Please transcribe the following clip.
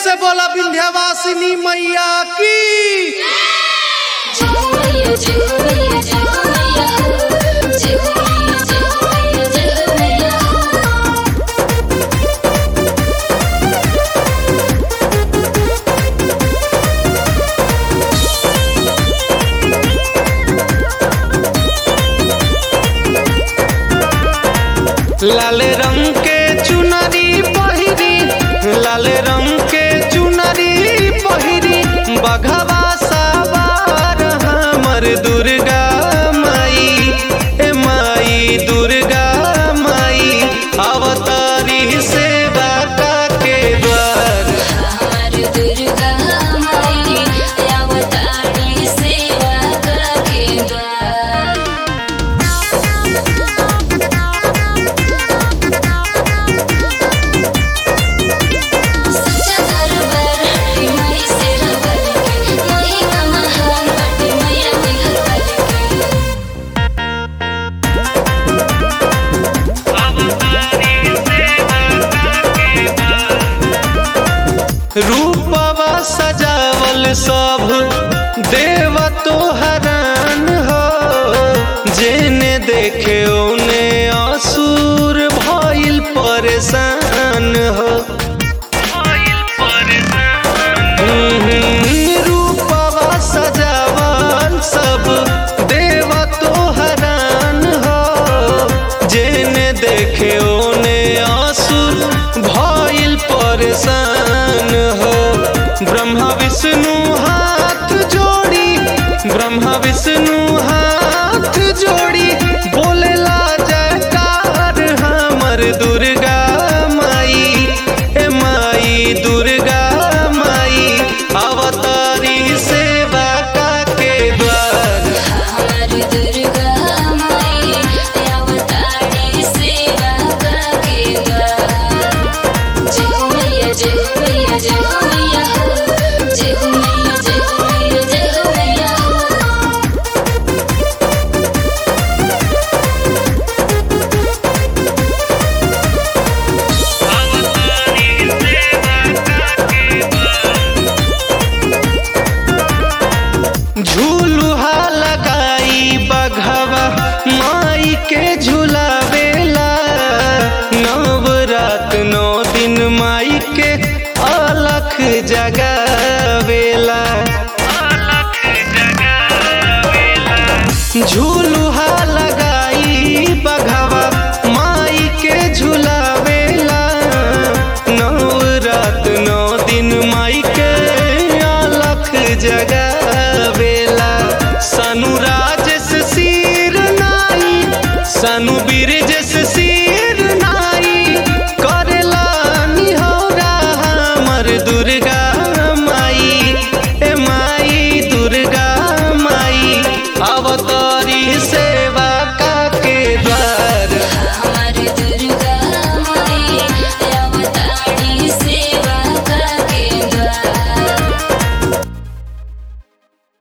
से बोला विंध्यवासिनी मैया की जय जय जय जय जय जय जय लाल रंग के चुनरी पहिरी लाल रंग के चुनरी पहिरी बघवा सवार हमर दुर्गा माई ए माई दुर्गा माई अवतारी सेवा का के द्वार हमार दुर्गा माई अवतारी सेवा के द्वार सच्चा दरबार हटे माई से रबर के महिमा महान बटे मैया निहर के रूपवा सजावल सब देव तो हरान हो जेने देखे ओने असुर भइल परेशान हो हम्म, रूपवा सजावल सब देव तो हरान हो जेने देखे ओने असुर भइल परेशान हो ब्रह्मा विष्णु हाथ जोड़ी ब्रह्मा विष्णु हाथ जोड़ी बोलेला जयकार हमर दुर्गा माई ए माई दुर्गा माई अवतारी सेवा का के द्वार हमार दुर्गा माई अवतारी सेवा के द्वार जय हो मैया जय हो मैया जय हो मैया जय हो मैया जय हो मैया जय हो मैया झूलुहा लगाई बघवा माई के झुलावेला नवरात नौ दिन माई के अलख जगावेला झूलुहा लगाई बघवा माई के झुलावेला नवरात नौ दिन माई के अलख जगा